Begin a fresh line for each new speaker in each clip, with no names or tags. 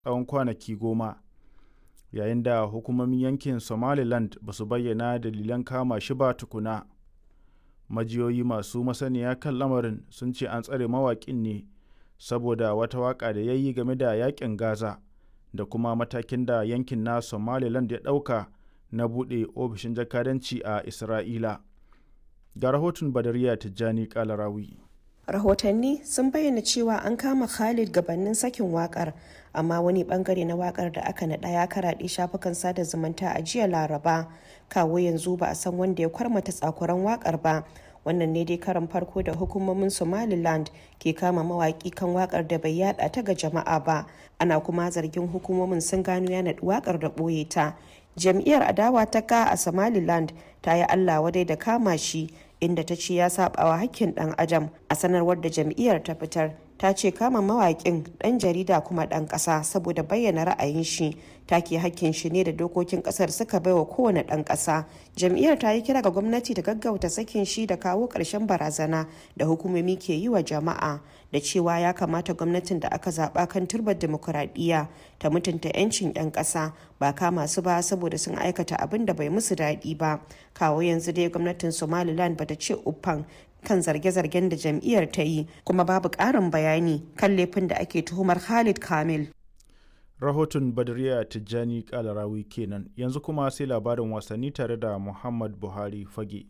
tsawon kwanaki goma yayin da hukumomin yankin somaliland ba su bayyana dalilan kama shi ba tukuna majiyoyi masu masaniya kan lamarin sun ce an tsare mawaƙin ne saboda wata waƙa da ya yi game da yakin gaza da kuma matakin da yankin na somaliland ya ɗauka na buɗe ofishin jakadanci a isra'ila ga rahoton badariya tijjani kalarawi
rahotanni sun bayyana cewa an kama khalid gabanin sakin wakar amma wani bangare na wakar da aka naɗa ya karaɗe shafukan sada zumunta a jiya laraba kawo yanzu ba a san wanda ya kwarmata tsakuran wakar ba wannan ne dai karan farko da hukumomin somaliland ke kama mawaki kan wakar da bai yada ta ga jama'a ba ana kuma zargin hukumomin sun gano ya naɗi wakar da ɓoye ta jam'iyyar adawa ta ka a somaliland ta yi allah wadai da kama shi inda ta ce ya sabawa hakkin dan adam a sanarwar da jam'iyyar ta fitar ta ce kama mawaƙin ɗan jarida kuma ɗan ƙasa saboda bayyana ra'ayin shi take hakkin shi ne da dokokin ƙasar suka baiwa kowane ɗan ƙasa jam'iyyar ta yi kira ga gwamnati da gaggauta sakin shi da kawo ƙarshen barazana da hukumomi ke yi wa jama'a da cewa ya kamata gwamnatin da aka zaɓa kan turbar demokuraɗiyya ta mutunta 'yancin 'yan ƙasa ba kama su ba saboda sun aikata abin da bai musu daɗi ba kawo yanzu dai gwamnatin somaliland bata ce uffan kan zarge-zargen da jam'iyyar ta yi kuma babu ƙarin bayani kan laifin da ake tuhumar Khalid Kamil.
Rahoton Badriya Tijjani Kalarawi kenan yanzu kuma sai labarin wasanni tare da Muhammad Buhari Fage.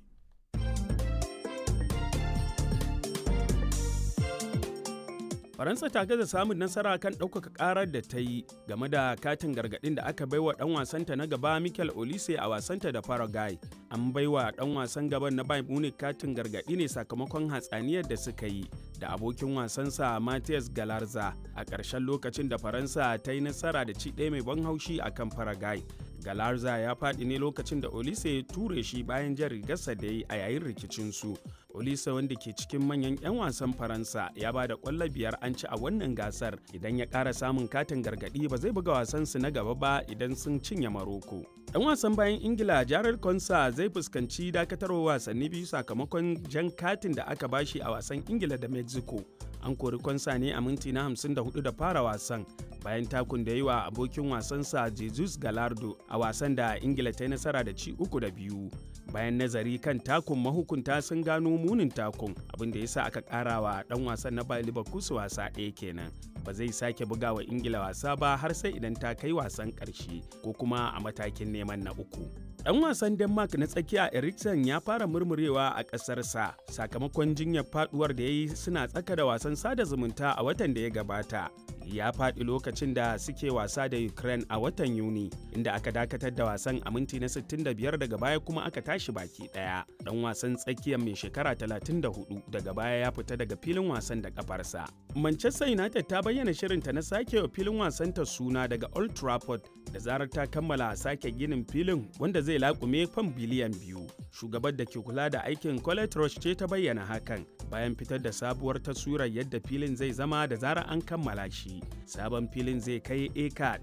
faransa ta gaza samun nasara kan ɗaukaka ƙarar da ta yi game da katin gargaɗin da aka baiwa ɗan wasanta na gaba mikel olise a wasanta da paraguay an baiwa ɗan wasan gaban na bayern munich katin gargaɗi ne sakamakon hatsaniyar da suka yi da abokin wasansa Matthias Galarza a ƙarshen lokacin da Faransa ta yi nasara da ci ɗaya mai ban haushi a kan Paraguay. Galarza ya faɗi ne lokacin da Olise ya ture shi bayan jan rigarsa da yi a yayin rikicinsu. Olise wanda ke cikin manyan 'yan wasan Faransa ya ba da ƙwallo biyar an ci a wannan gasar idan ya ƙara samun katin gargaɗi ba zai buga wasansu na gaba ba idan sun cinye Maroko. Ɗan wasan bayan Ingila Jared Konsa zai fuskanci dakatarwa wasanni biyu sakamakon jan katin da aka bashi a wasan Ingila da Mexico. An kori Konsa ne a minti na 54 da fara wasan bayan takun da yi wa abokin wasansa Jesus Galardo a wasan da Ingila ta yi nasara da ci uku da biyu. Bayan nazari kan takun mahukunta sun gano munin takun abin da ya sa aka ƙara wa ɗan wasan na Bayer Leverkusen wasa ɗaya kenan. Ba zai sake buga wa Ingila wasa ba har sai idan ta kai wasan ƙarshe ko kuma a matakin neman na uku. Ɗan wasan Denmark na tsakiya Eriksen ya fara murmurewa a ƙasarsa sakamakon jinyar faduwar da ya yi suna tsaka da wasan sada zumunta a watan da ya gabata. Ya faɗi lokacin da suke wasa da Ukraine a watan Yuni, inda aka dakatar da wasan a minti na 65 daga baya kuma aka tashi baki ɗaya. Ɗan wasan tsakiyar mai shekara 34 daga baya ya fita daga filin wasan da kafarsa. Manchester United ta bayyana shirinta na sake wa filin wasanta suna daga Old Trafford da zarar ta kammala sake ginin filin wanda zai laƙume fam biliyan biyu. Shugabar da ke kula da aikin Colette Roche ce ta bayyana hakan bayan fitar da sabuwar taswirar yadda filin zai zama da zarar an kammala shi. Sabon filin zai kai eka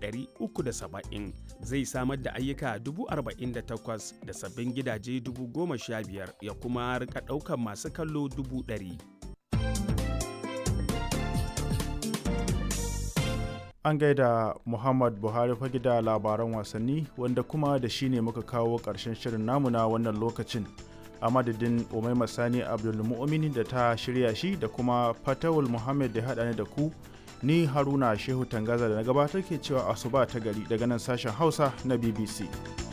370 zai samar da ayyuka 48,000 da sabbin gidaje 15,000 ya kuma rika ɗaukar masu kallo 100,000.
An gaida Muhammad Buhari fage da labaran wasanni wanda kuma da shi ne muka kawo ƙarshen shirin namu na wannan lokacin. A madadin Umaima Sani Abdulmu'mini da ta shirya shi da kuma Fatawul Muhammad da haɗa ni da ku ni Haruna Shehu Tangaza da na gabatar ke cewa asuba ta gari daga nan sashen Hausa na BBC.